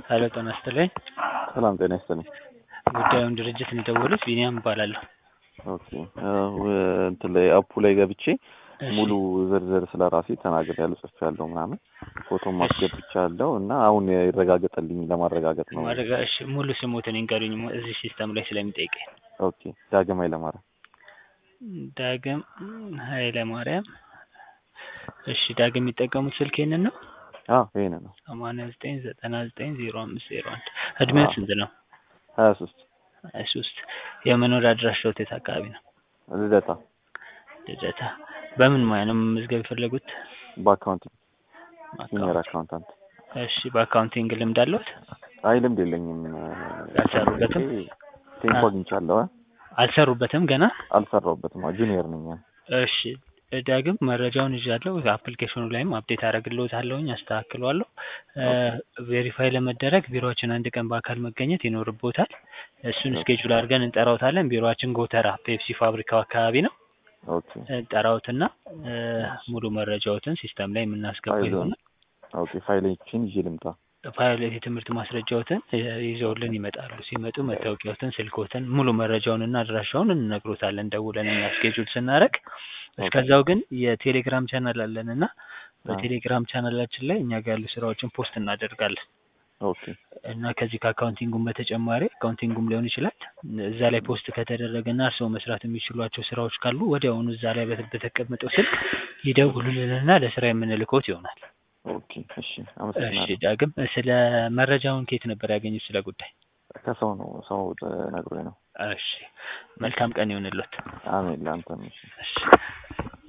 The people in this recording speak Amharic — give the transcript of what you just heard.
ሄሎ ጤና ይስጥልኝ። ሰላም ጤና ይስጥልኝ። ጉዳዩን ድርጅት ነው የደወሉት? ቢኒያም እባላለሁ። ኦኬ እንትን ላይ አፑ ላይ ገብቼ እሺ፣ ሙሉ ዝርዝር ስለ ራሴ ተናግሬያለሁ፣ ጽፌያለሁ ምናምን ፎቶም አስገብቻለሁ እና አሁን ይረጋገጠልኝ ለማረጋገጥ ነው። ማድረጋ እሺ፣ ሙሉ ስሞትን ይንገሩኝ ሙ- እዚህ ሲስተም ላይ ስለሚጠይቀኝ። ኦኬ ዳግም ኃይለማርያም ዳግም ኃይለ ማርያም። እሺ፣ ዳግም የሚጠቀሙት ስልክ ይሄንን ነው? አዎ ይሄን ነው ሰማንያ ዘጠኝ ዘጠና ዘጠኝ ዜሮ አምስት ዜሮ አንድ እድሜው አዎ። ስንት ነው? ሀያ ሶስት ሀያ ሶስት የመኖሪያ አድራሻዎት የት አካባቢ ነው? ልደታ ልደታ። በምን ሙያ ነው መመዝገብ የፈለጉት? በአካውንቲንግ ሲኒየር አካውንት። አካውንታንት። እሺ፣ በአካውንቲንግ ልምድ አለዎት? አይ ልምድ የለኝም። ያልሰሩበትም? ቴንኮ አ- አግኝቻለሁ። አ? አልሰሩበትም ገና? አልሰራሁበትም። ጁኒየር ነኝ። እሺ ዳግም መረጃውን ይዣለሁ። አፕሊኬሽኑ ላይም አፕዴት አደርግልዎታለሁኝ፣ አስተካክለዋለሁ። ቬሪፋይ ለመደረግ ቢሮዎችን አንድ ቀን በአካል መገኘት ይኖርቦታል። እሱን ኦኬ። ስኬጁል አድርገን እንጠራውታለን። ቢሮዎችን ጎተራ ፔፕሲ ፋብሪካው አካባቢ ነው። ኦኬ እንጠራውትና እ፣ ሙሉ መረጃዎትን ሲስተም ላይ የምናስገባ ፋይል ይሆናል። ኦኬ ፋይሎችን ይዤ ልምጣ። ፋይል የትምህርት ማስረጃዎትን እ፣ ይዘውልን ይመጣሉ። ሲመጡ መታወቂያዎትን፣ ስልኮትን፣ ሙሉ መረጃውንና አድራሻውን እንነግሮታለን ደውለን እኛ ስኬጁል ስናደርግ። እስከዛው ግን የቴሌግራም ቻናል አለን እና በቴሌግራም ቻናላችን ላይ እኛ ጋር ያሉ ስራዎችን ፖስት እናደርጋለን ኦኬ እና ከዚህ ከአካውንቲንጉም በተጨማሪ አካውንቲንጉም ሊሆን ይችላል እዛ ላይ ፖስት ከተደረገ እና እርስዎ መስራት የሚችሏቸው ስራዎች ካሉ ወዲያውኑ እዛ ላይ በተ- በተቀመጠው ስልክ ይደውሉልንና ለስራ የምንልኮት ይሆናል። ኦኬ እሺ እሺ አመሰግናለሁ። ዳግም ስለ መረጃውን ከየት ነበር ያገኙት ስለ ጉዳይ? ከሰው ነው ሰው ነግሮኝ ነው። እሺ መልካም ቀን ይሁንልዎት። አሜን ለአንተም እሺ። እሺ